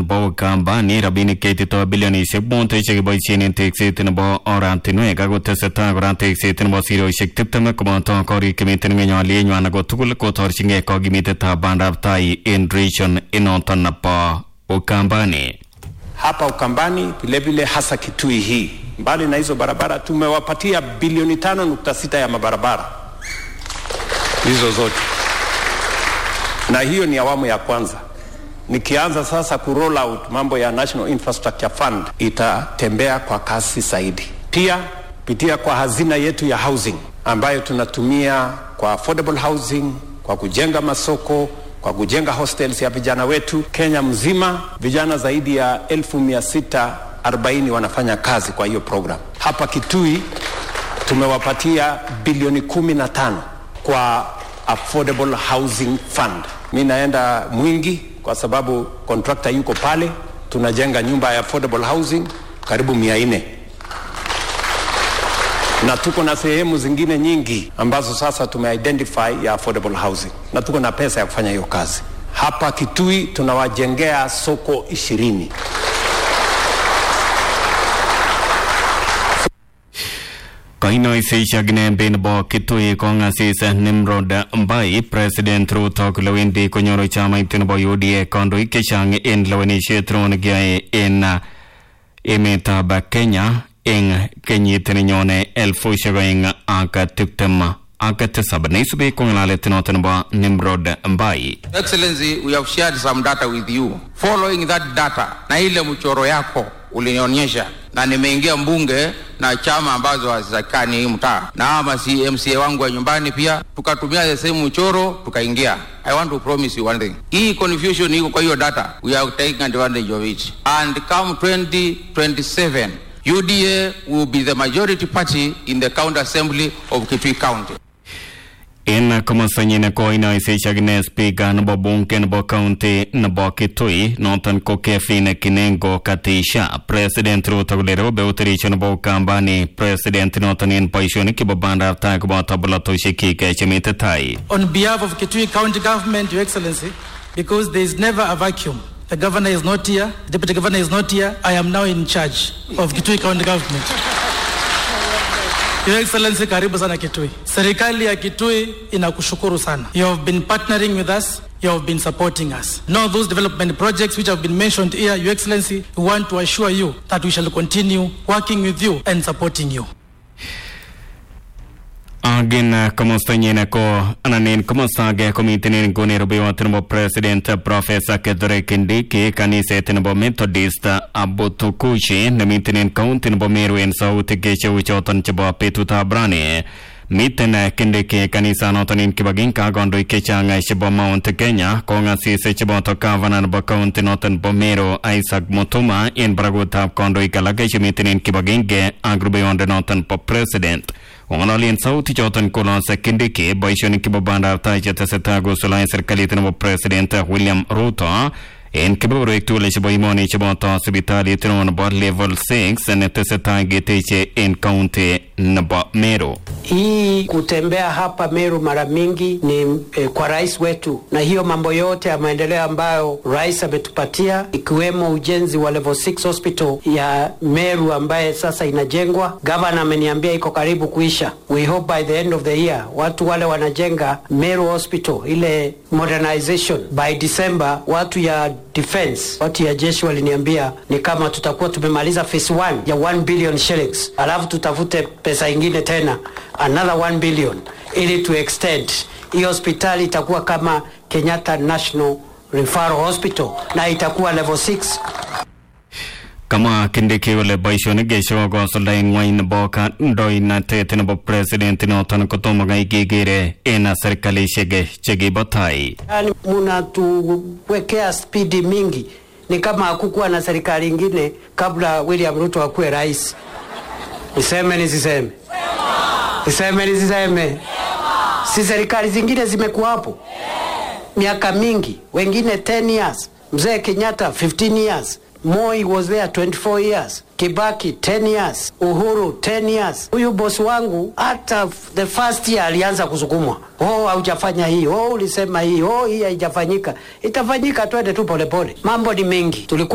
nebo Ukambani rabinik cheitito bilionisiek mut chekiboisien en tekset nebo oratinwek ako tesetai kora tekset nebo sirosiek tiptem koboto korik chemiten ngweny alienywan ako tugul kotorchingei kokimitetab bandab tai en region inoton nebo Ukambani. hapa Ukambani vilevile, hasa Kitui hii. Mbali na hizo barabara, tumewapatia bilioni tano nukta sita ya mabarabara hizo zote, na hiyo ni awamu ya kwanza. Nikianza sasa ku roll out mambo ya National Infrastructure Fund, itatembea kwa kasi zaidi. Pia pitia kwa hazina yetu ya housing ambayo tunatumia kwa affordable housing, kwa kujenga masoko kwa kujenga hostels ya vijana wetu Kenya mzima. Vijana zaidi ya elfu mia sita arobaini wanafanya kazi kwa hiyo program. Hapa Kitui tumewapatia bilioni kumi na tano kwa affordable housing fund. Mi naenda Mwingi kwa sababu contractor yuko pale, tunajenga nyumba ya affordable housing karibu mia nne na tuko na sehemu zingine nyingi ambazo sasa tumeidentify ya affordable housing na tuko na pesa ya kufanya hiyo kazi. Hapa Kitui tunawajengea soko ishirini. Kainoiseishak nembe nebo Kitui kongasis Nimrod Mbai President Ruto kole wendi konyoru chamait nebo UDA kandoik chechang en lewenisiet nekiyoe en emetab Kenya eng kenyit nenyone elfusiek oeng ak tiptem ak tisab neisubi ko ng'alalet noton nebo Nimrod Mbai. Excellency, we have shared some data with you. Following that data na ile mchoro yako ulinionyesha, na nimeingia mbunge na chama ambazo hazizakani hii mtaa na ama si MCA wangu wa nyumbani pia tukatumia the same mchoro tukaingia. I want to promise you one thing, hii confusion iko kwa hiyo data, we are taking advantage of it and come 2027 UDA will be the majority party in the county assembly of Kitui County. En komostanyin ko inoiseishak ne spika nebo bunge nebo county nebo Kitui noton ko Kefin Kinengo Katisha President Ruto kole robe utirisho nebo Ukambani President noton en boisionik chebo bandab tai koboto bolotosiekyik chemite tai. On behalf of Kitui County Government, Your Excellency, because there is never a vacuum. The governor is not here, the deputy governor is not here. I am now in charge of Kitui County Government. Your Excellency, karibu sana Kitui. Serikali ya Kitui inakushukuru sana. You have been partnering with us. You have been supporting us. Now those development projects which have been mentioned here, Your Excellency, we want to assure you that we shall continue working with you and supporting you. Agin komostanyin ko anan en komosta age komiten en nguni rubeiwot nebo president professor Kithure Kindiki kaniset nebo Methodist Abutukushi nemiten en county nebo Meru en sautik cheu choton chebo betutab rani miten Kindiki kanisanoton en kibagenge ak kandoik chechang chebo Mount Kenya kong'asis cheboto gavana nebo county noton nebo Meru Isaac Mutuma en barakutab kandoik alak chemiten en kibagenge ak rubeiwondonoton bo president kong'ololien sautik choton kolose Kindiki boisionik chebo bandab tai chetesetai kosulaen serikalit nebo president William Ruto en kebeberwek tugul chebo imoni cheboto sipitalit neo nebo level 6 netesetai keteche en county nebo Meru. Hii kutembea hapa Meru mara mingi ni eh, kwa rais wetu, na hiyo mambo yote ya maendeleo ambayo rais ametupatia ikiwemo ujenzi wa level 6 hospital ya Meru ambaye sasa inajengwa. Gavana ameniambia iko karibu kuisha. We hope by the end of the year watu wale wanajenga Meru hospital ile modernization by December, watu ya defense, watu ya jeshi waliniambia ni kama tutakuwa tumemaliza phase 1 ya 1 billion shillings, alafu tutafute pesa ingine tena another 1 billion ili tu extend hii hospitali itakuwa kama Kenyatta National Referral Hospital na itakuwa level 6 Kama Kindiki kole boisionik chechok kosuldaen ng'wony nebo kandoinatet nebo president noton kotomo kai kekere en serikalisiek chekibo tai. yani munatuwekea spidi mingi, ni kama hakukuwa na serikali ingine kabla William Ruto akuwe rais. Niseme nisiseme? Niseme nisiseme? Si serikali zingine zimekuwa hapo miaka mingi, wengine 10 years. Mzee Kenyatta 15 years. Moi was there 24 years. Kibaki 10 years. Uhuru 10 years. Huyu bosi wangu hata the first year alianza kusukumwa, oh, haujafanya hii, oh, ulisema hii, oh, hii haijafanyika. Itafanyika, twende tu polepole. Mambo ni mengi tulikuwa